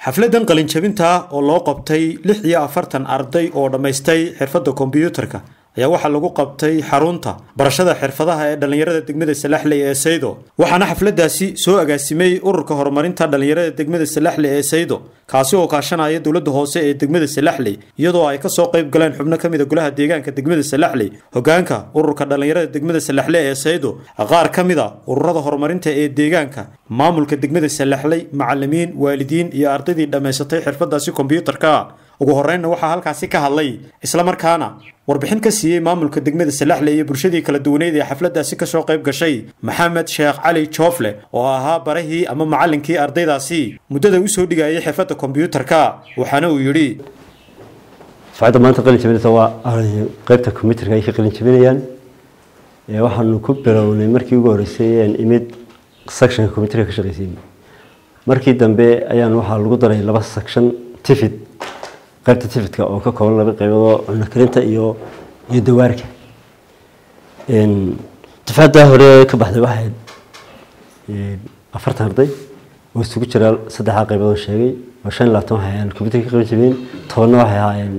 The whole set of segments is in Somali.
xafladan qalinjabinta oo loo qabtay lix iyo afartan arday oo dhammaystay xirfadda kombiyuutarka ayaa waxaa lagu qabtay xarunta barashada xirfadaha ee dhallinyarada degmada salaxley ee saydo waxaana xafladaasi soo agaasimay ururka horumarinta dhallinyarada degmada salaxley ee saydo kaasi oo kaashanaya dowladda hoose ee degmada salaxley iyadoo ay kasoo qayb galeen xubno ka mida golaha deegaanka degmada salaxley hogaanka ururka dhallinyarada degmada salaxley ee saydo qaar ka mid a ururada horumarinta ee deegaanka maamulka degmada salaxley macalimiin waalidiin iyo ardaydii dhammaysatay xirfadaasi kombiyuutarka ugu horeynna waxaa halkaasi ka hadlay islamarkaana warbixin ka siiyey maamulka degmada salaxley iyo bulshadii kala duwaneyd ee xafladaasi kasoo qayb gashay maxamed sheekh cali joofle oo ahaa barahii ama macallinkii ardaydaasi muddada usoo dhigayay xirfadda kombiyuutarka waxaana uu yidhi dafcadda maanta qalin jabinaysa waa qaybta combyuterka ay ka qalin jabinayaan waxaanu ku bilownay markii ugu horreysay aan imid sectionka combyuterka ka shaqeysay markii dambe ayaan waxaa lagu daray laba section tifid qaybta tifidka oo ka kooban laba qayboodoo cunno karinta iyo iyo dawaarka dafcadda hore ka baxday waxayd afartan arday oo isugu jira saddexdaa qaybood oo sheegay oo shan iyo labaatan waxay ahaayeen combyuterka ka qalin jabiyeen tobanna waxay ahaayeen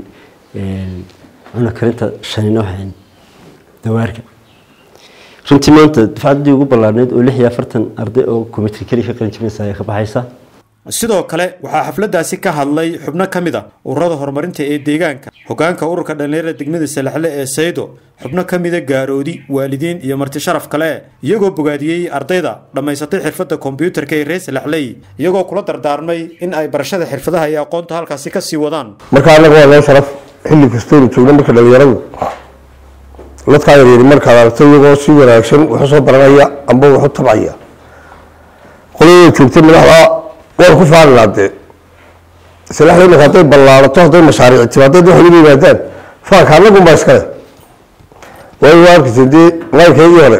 cunno karinta shanina waxay ahaayeen dawaarka runtii maanta dafcaddii ugu ballaarneyd oo lix iyo afartan arday oo combyuter keli ka qalin jabinaysa ayaa ka baxaysa sidoo kale waxaa xafladaasi ka hadlay xubno ka mid a ururada horumarinta ee deegaanka hogaanka ururka dhallinyarada degmada salaxle ee saydo xubno ka mida gaaroodi waalidiin iyo marti sharaf kale iyagoo bogaadiyey ardayda dhammaysatay xirfadda kombiyuutarka ee reer salaxley iyagoo kula dardaarmay in ay barashada xirfadaha iyo aqoonta halkaasi kasii wadaan marka anaga waa noo sharaf xilli kastaynu joogno marka dhallinyaradu dadkaa yaryari markaad aragto iyagoo si wanaagsan waxu soo baranaya amba waxu tabcaya qoladooda joogtay madaxda waan ku faanilaa dee salaxda imanka hadday ballaarato hadday mashaariic timaadad waxay ugu yimaadaan faanka anagun baa iskale waayo waa arkaysa dee laynkeedii hore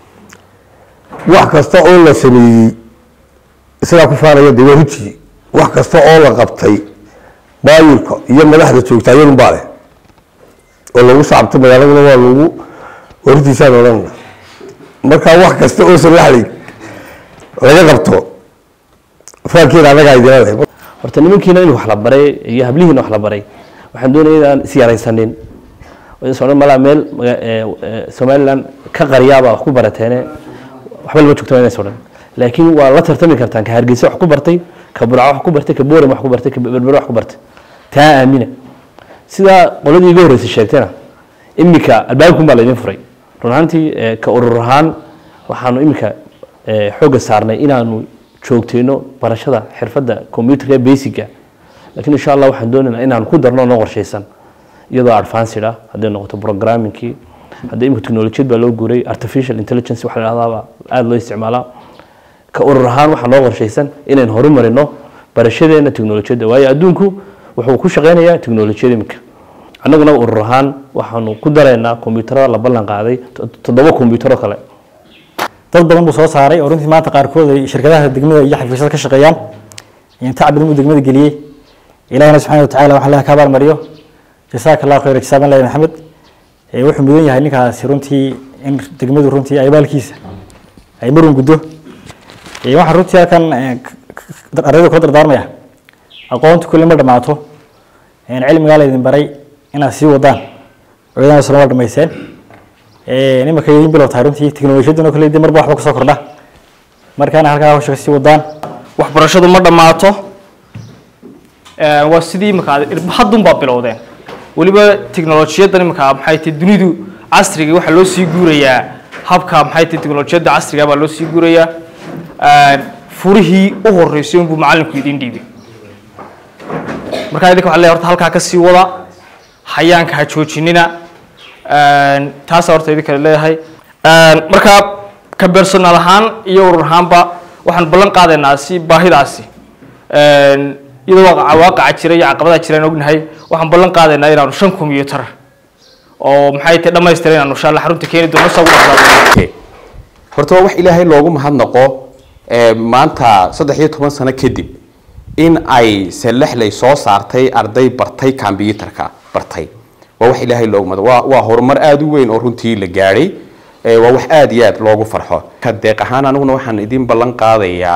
wax kasta oo la sameeyey isagaa ku faanaya dee waa hujii wax kasta oo la qabtay maayirka iyo madaxda joogta iyadun baa leh oo lagu sacabto magaaladuna waa lagu wartiisaan odhanna marka wax kasta oo salaxley laga qabto faankeeda anagaa idina leh horta nimankiina in wax la baray iyo hablihiina wax la baray waxaan doonaya inaan is yaraysanin odhan malaa meel somaliland ka qariyaabaa wax ku barateene waxba lama joogto inays odhan laakiin waa la tartami kartaan ka hargeysa wax ku bartay ka burca wax ku bartay ka boorem wax ku bartay ka berbere wax ku bartay taa aamina sidaa qoladii iga horreysay sheegtayna iminka albaabkun baa laydin furay run ahaantii ka urur ahaan waxaanu iminka xoogga saarnay inaanu joogteyno barashada xirfadda combyuterka ee basica lakiin insha allah waxaan doonaynaa inaan ku darno noo qorshaysan iyadoo advanced ah hadday noqoto programmingkii hadda imika technolojiyad baa loo guuray artificial intelligence waxa la dhahdaaba aada loo isticmaalaa ka urur ahaan waxaa noo qorshaysan inayn horumarino barashadeena technolojiyadda waayo adduunku wuxuu ku shaqeynayaa technolojiyad imika annaguna urur ahaan waxaanu ku daraynaa kombyuutarada la ballan qaaday toddoba kombyuutaro kale dad badan buu soo saaray oo runtii maanta qaarkood ay shirkadaha degmada iyo xafiisyada ka shaqeeyaan tacab badan buu degmada geliyey ilahina subxana watacala waxaan leeyahay ka abaalmariyo jasaaka allahu khayr jisaaban lahi maxamed wuxuu mudan yahay ninkaasi runtii in degmadu runtii ay abaalkiisa ay marun guddo waxaan runtii halkan ardayda kula dardaarmaya aqoonta kulli ma dhammaato cilmigaa laydin baray inaad sii wadaan oodana sano waa dhamayseen nimanka idin bilow tahay runtii teknolojiyaduna kale dee marba waxba kasoo kordha markaana halkaa hawsha kasii wadaan waxbarashadu ma dhammaato waa sidii imika haddun baa bilowdeen weliba teknolojiyaddan imika maxay tahay dunidu casriga waxaa loo sii guurayaa habka maxay tahay teknolojiyadda casriga baa loo sii guurayaa furihii u horeysay unbuu macallinku idin dhiibay markaa idinka waxaa leeyahay horta halkaa ka sii wada hayaanka ha joojinina taasa horta idinka leeyahay marka ka personal ahaan iyo urur ahaanba waxaan ballan qaadaynaa si baahidaasi iyadoo waaqaca jira iyo caqabadaha jiraan ognahay waxaan ballan qaadaynaa inaanu shan combyuutar oo maxay tahay dhammaystiran inaanu insha allah xarunta keeni doono sagu horta waa wax ilaahay loogu mahadnaqo maanta saddex iyo toban sano kadib in ay salaxley soo saartay arday bartay combyuutarka bartay waa wax ilaahay loogu mahad waa waa horumar aada u weyn oo runtii la gaadhay waa wax aada iyo aada loogu farxo ka deeq ahaan aniguna waxaan idin ballan qaadayaa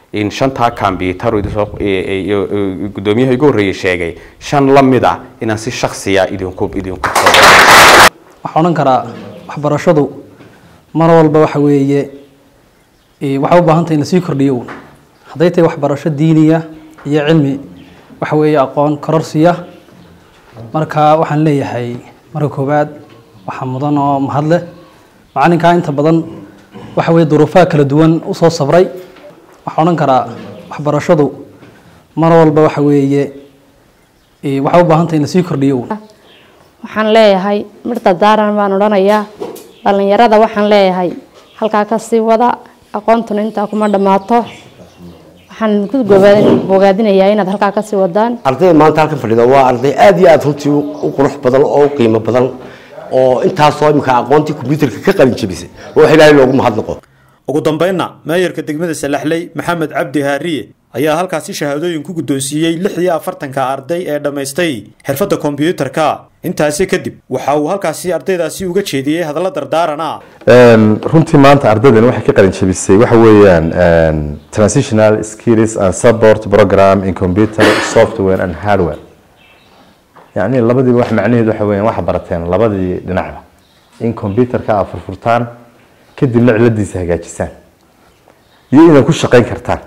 in shantaa combyutar gudoomiyaha igu horreeyey sheegay shan la mid ah inaan si shaksiya idinku idinku waxaan odhan karaa waxbarashadu mar walba waxa weeye waxay u baahan tahay in lasii kordhiyo uun hadday tahay waxbarasho diiniya iyo cilmi waxa weeye aqoon kororsiya marka waxaan leeyahay marka koowaad waxaa mudan oo mahad leh macalinkaa inta badan waxa weeye duruufaha kala duwan usoo sabray waxaan odhan karaa waxbarashadu mar walba waxa weeye waxay u baahan tahay in lasii kordhiyo uun waxaan leeyahay mirta daaran baan odhanayaa dhallinyarada waxaan leeyahay halkaa kasii wada aqoontuna intaa kuma dhammaato waxaan ku bogaadinayaa inaad halkaa kasii wadaan ardayda maanta halkan fadhida waa arday aad iyo aad runtii u qurux badan oo u qiimo badan oo intaasoo imika aqoontii kombyuutarka ka qalin jebisay oo wax ilaahay loogu mahadnaqo ugu dambaynna meeyarka degmada salaxley maxamed cabdi haariye ayaa halkaasi shahaadooyin ku guddoonsiiyey lix iyo afartanka arday ee dhammaystay xirfadda kombyuutarka intaasi kadib waxa uu halkaasi ardaydaasi uga jeediyey hadallo dardaarana runtii maanta ardaydan waxay ka qalin jebisay waxa weeyaan transitional skills and support program in computer software and hardware yacni labadiiba wax macnaheedu waxa weeyaan waxa barateen labadii dhinacba in computerka aad furfurtaan kadibna ciladiisa hagaajisaan iyo inaad ku shaqayn kartaan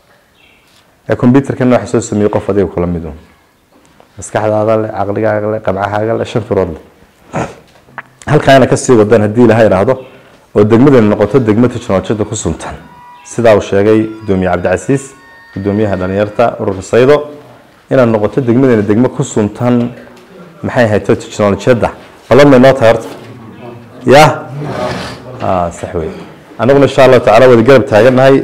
ee computerkana waxa soo sameeyey qof adiga kula mid un maskaxdaada leh caqligaaga leh qabcahaaga leh shan firood leh halkaana kasii wadaan haddii ilaha idhaahdo oo degmadani noqoto degmo technolojiyada ku suntan sidaa uu sheegay gudoomiye cabdicasiis gudoomiyaha dhalinyarta ururka saydo inaad noqoto degmadani degmo ku suntan maxay ahayto technolojiyada balan may noo tahay horta ya sax wey anaguna insha allahu tacala wada garab taagannahay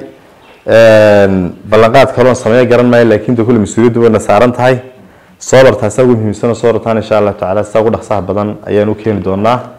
ballanqaad kaloon sameeyo garan maayo laakiin de kulle mas-uuliyaddu wayna saaran tahay soo bartaasa ugu muhiimsan oo soo bartaan insha allahu tacala sida ugu dhaqsaha badan ayaan u keeni doonaa